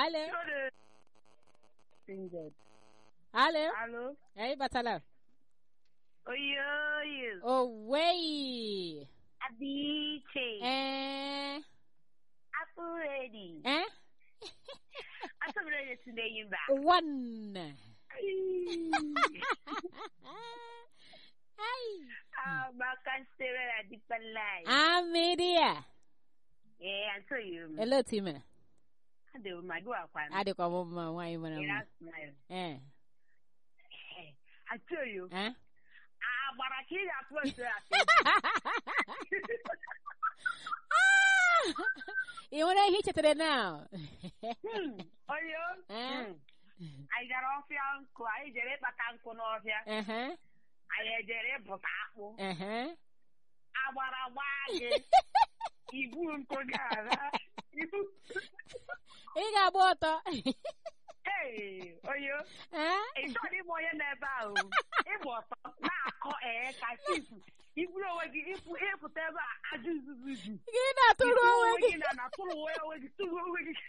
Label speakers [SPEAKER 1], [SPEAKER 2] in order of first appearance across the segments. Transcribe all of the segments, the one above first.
[SPEAKER 1] Alo. Alo.
[SPEAKER 2] Alo.
[SPEAKER 1] Hey, batala.
[SPEAKER 2] Oye, oye.
[SPEAKER 1] Oh, wey.
[SPEAKER 2] Adiche.
[SPEAKER 1] Eh.
[SPEAKER 2] Apple ready.
[SPEAKER 1] Eh?
[SPEAKER 2] Apple ready today you back.
[SPEAKER 1] One. Ay.
[SPEAKER 2] Ah, baka stere na di palay.
[SPEAKER 1] Ah, media.
[SPEAKER 2] Eh, I tell you.
[SPEAKER 1] Hello, Tima.
[SPEAKER 2] Ade o ma do akwa.
[SPEAKER 1] Ade kwa mama wai mana
[SPEAKER 2] Eh,
[SPEAKER 1] ma.
[SPEAKER 2] that's smile.
[SPEAKER 1] Eh.
[SPEAKER 2] Eh, I tell you.
[SPEAKER 1] Eh?
[SPEAKER 2] Ah, bara ki ya plus ya.
[SPEAKER 1] You want to hit it now?
[SPEAKER 2] Hmm. Oyo.
[SPEAKER 1] Eh?
[SPEAKER 2] Hmm. Anyị gara ọfịa nkụ, anyị jere ịkpata nkụ n'ọfịa.
[SPEAKER 1] Uh-huh.
[SPEAKER 2] Anyị ejere ịbụta akpụ.
[SPEAKER 1] Uh-huh.
[SPEAKER 2] Agbara gbaa gị. Ibu nkụ gara. Ibu.
[SPEAKER 1] Ị ga-agba ọtọ.
[SPEAKER 2] Hey, oyo.
[SPEAKER 1] Eh?
[SPEAKER 2] Ị chọrọ ịbụ onye n'ebe ahụ. Ịgba ọtọ na-akọ ee ka chifu. Iburu onwe gị ịpụ ịpụta ebe a ajụ izuzu ji.
[SPEAKER 1] Gị na-atụrụ onwe gị.
[SPEAKER 2] na na tụrụ onwe onwe gị tụrụ onwe gị.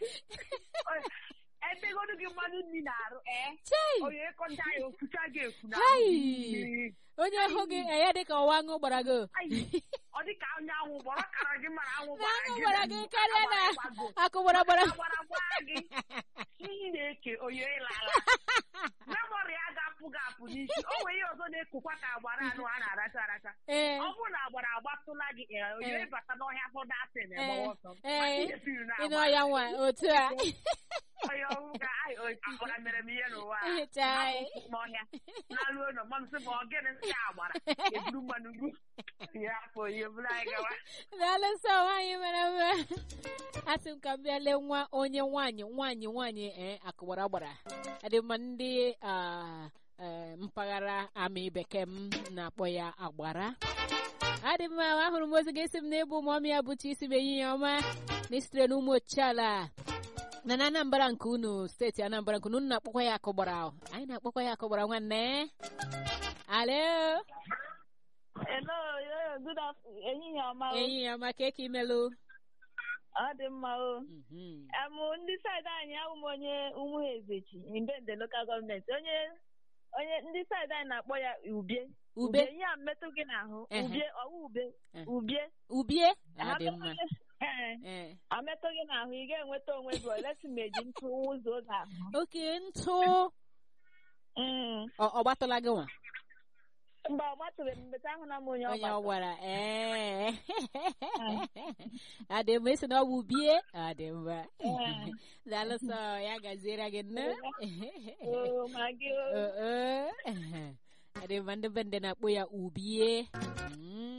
[SPEAKER 2] Ebegodu gị mmanụ nri na-arụ ee.
[SPEAKER 1] Chai!
[SPEAKER 2] Onye ịkọcha ya ofucha gị efu na
[SPEAKER 1] Hai! Onye hụ gị enye dịka ọwa aṅụ gbara gị.
[SPEAKER 2] ọ dị ka anyanwụ gbọrọ kara gị mara anwụ
[SPEAKER 1] Na
[SPEAKER 2] gbara
[SPEAKER 1] aṅụ
[SPEAKER 2] gị
[SPEAKER 1] gbara gị karịa na
[SPEAKER 2] gbago.
[SPEAKER 1] akụ gbara gbara.
[SPEAKER 2] Agbara gbaa gị iyi na-eke oyo ịlala memori ya ga-apụ gị apụ n'isi o nwere ihe ọzọ na-ekukwa ka agbara anụ a na-aracha aracha
[SPEAKER 1] Ee.
[SPEAKER 2] ọ bụrụ na agbara agbatụla gị ee, oyo
[SPEAKER 1] Eh.
[SPEAKER 2] ịbata n'ọhịa hụ datị na
[SPEAKER 1] Ee.
[SPEAKER 2] egbawa ọsọ
[SPEAKER 1] Ee.
[SPEAKER 2] Ihe siri na
[SPEAKER 1] Ị nọ
[SPEAKER 2] agbara.
[SPEAKER 1] ya nwa otu a.
[SPEAKER 2] Onye ọrụ ga ai o agbara mere m ihe n'ụwa a.
[SPEAKER 1] Chai.
[SPEAKER 2] Hapụ n'ọhịa na-alụ ụlọ mma m sị ma ọ gịnị nsị agbara eburu mmanụ gbu ya afọ ihe buru anyị gawa
[SPEAKER 1] Daalụ sọ nwaanyị mere mme. Asị m ka m bịa lee nwa onye nwaanyị nwaanyị nwaanyị ee akụgbara gbara. Adị mma ndị ah, eh, mpaghara amị bekee m na-akpọ ya agbara. Adị mma ahụrụ m ozi ga-esi m n'ebe ụmụọmị ya bụcha isi bụ ehihie ọma na isitere n'ụmụ ochiala na na Anambra nke unu steeti Anambra nke unu unu na-akpọkwa ya akụgbara anyị na-akpọkwa ya akụgbara nwanne alo
[SPEAKER 3] Hello, yo, good afternoon. Ehihie ọma o.
[SPEAKER 1] ehihie ọma ka eke imelụ
[SPEAKER 3] Ọ dị mma o.
[SPEAKER 1] Mhm.
[SPEAKER 3] Em ndị saịdị anyị ahụ m onye ụmụ ezechi Mbende lokal gọọmenti onye onye ndị saịdị anyị na-akpọ ya ubie
[SPEAKER 1] ube
[SPEAKER 3] ihe a mmetụ gị n'ahụ
[SPEAKER 1] Ehe.
[SPEAKER 3] ubie ọwụ ube
[SPEAKER 1] Eh.
[SPEAKER 3] ubie
[SPEAKER 1] ubie
[SPEAKER 3] Ha
[SPEAKER 1] adị mma
[SPEAKER 3] metụ gị- Ee,
[SPEAKER 1] ee
[SPEAKER 3] ametụ gị n'ahụ ị ga-enweta onwe gị olesi ma eji ntụ ụzọ ụzọ ahụ
[SPEAKER 1] oke ntụ
[SPEAKER 3] Mm.
[SPEAKER 1] ọ ọ gbatụla gị nwa
[SPEAKER 3] mgbe ọ gbatụrụ m mbeta ahụ na m onye ọ
[SPEAKER 1] onye ọ
[SPEAKER 3] gbatụrụ.
[SPEAKER 1] gwara ee adị mma esi na ọ bụ ubie adị mma
[SPEAKER 3] Ee.
[SPEAKER 1] daalụ sọ ya gaziere gị nne
[SPEAKER 3] Oo, ma gị o.
[SPEAKER 1] adị mma ndị be ndị na-akpọ ya ubie Mm.